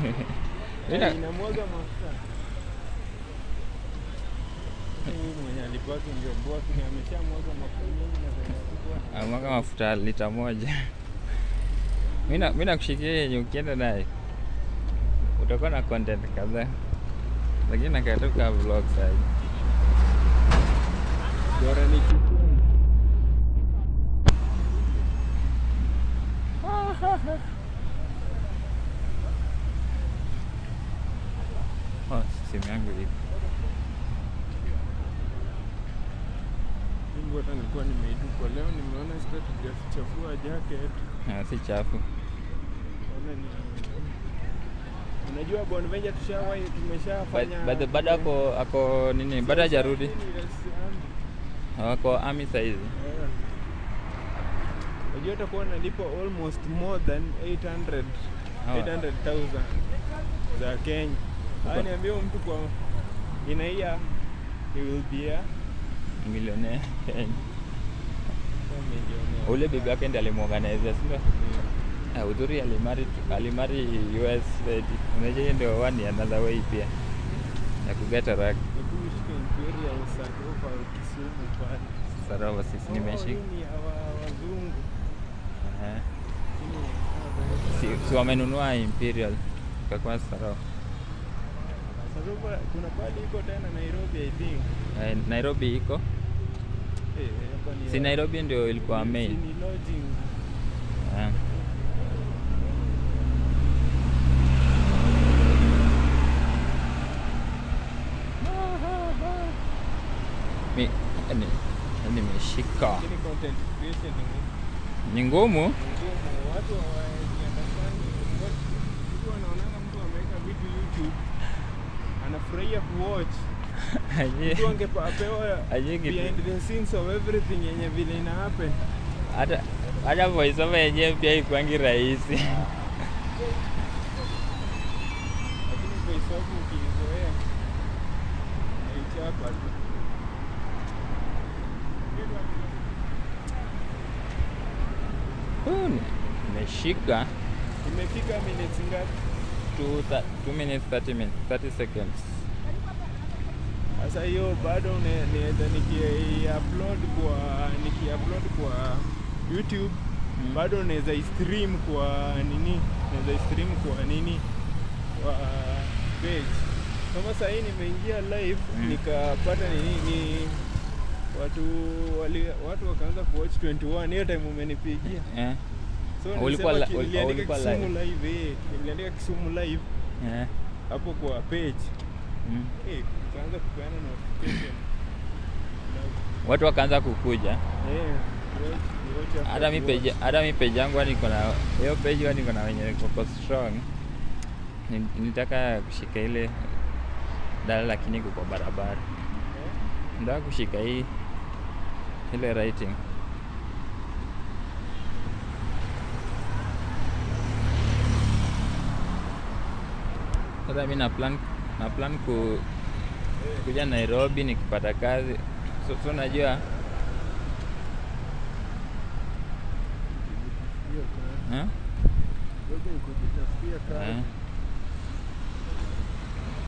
Mina- inamwaga mafuta. Huyu mwenye alipaki ndio bosi ni ameshamwaga mafuta mengi na zinachukua. amwaga mafuta lita moja. Mina mi nakushikia yenye ukienda naye utakuwa na content kadhaa, lakini nakatoka vlog sahi. Bora ni Kisumu. Oh, simu yangu ipo. Mungu hata nilikuwa nimeitupa leo, nimeona sitachafua jacket. Ah, si chafu. Ona ni Unajua Bonvenja tushawahi tumeshafanya Ba- ba- Bado ako ako nini, bado hajarudi, Yes, um, ako army saizi. yeah. Unajua utakuwa nalipa almost more than 800 Hawa. 800,000 za Kenya. Haya niambie huyu mtu kwa in a year he will be a Millionaire Kenya. a millionaire. Ule bibi yake ndiye alimuorganize, si ndio? Ah, udhuri alimari alimari US lady. Unajua hiyo ndio one another way pia ya kugeta rag Hebu ushike Imperial Sarova Kisumu pale. sarova sisi Oh, nimeshika. hii ni ya wa- wazungu. Aha. Hii ni- Si, si wamenunua Imperial ikakuwa sarova. Sarova kuna pale iko tena Nairobi I think. Eh, Nairobi iko Eh, hapa ni si ya- Nairobi ndio ilikuwa ni- main. si ni lodging. Ah. Mi yani nimeshika Lakini content creation ni ni ngumu. ngumu. Watu hawajiandastandi. Mtu anaonanga mtu ameweka vitu YouTube anafurahia kuwatch. Aje- Mtu angepewa aje kitu- behind the scenes of everything yenye vile ina happen. hata hata voice over yenyewe pia ikwangi rahisi. Lakini voice over ukiizoea naichapa tu. Uh, Nimeshika Imefika minutes ngapi? 2 minutes 30 minutes 30 seconds. Sasa hiyo bado ne- naweza niki-upload kwa niki-upload kwa YouTube Mm. bado naweza stream kwa nini, naweza stream kwa nini, kwa page. Kama saa hii nimeingia live Mm. nikapata nini ni watu wali, watu wakaanza kuwatch 21 hiyo time umenipigia. Eh. So Ulikuwa nilisema li- ul- niliandika ulikuwa Kisumu live? live, eh, niliandika Kisumu live Eh. hapo kwa page. Mm. Eh, ikaanza kupeana notification. Na- Watu wakaanza kukuja. Eh, watch- watch after Hata mi watch. page hata mi page yangu yani niko na hiyo page yani niko na wenye wako strong. Ni- Nitaka kushika ile dala lakini iko kwa barabara. Eh, Nataka kushika hii ile writing. Sasa mi na plan na plan ku kuja Nairobi nikipata kazi. So, so najua hiyo kazi. eh? Ngoja nikujitafutia kazi. Eh.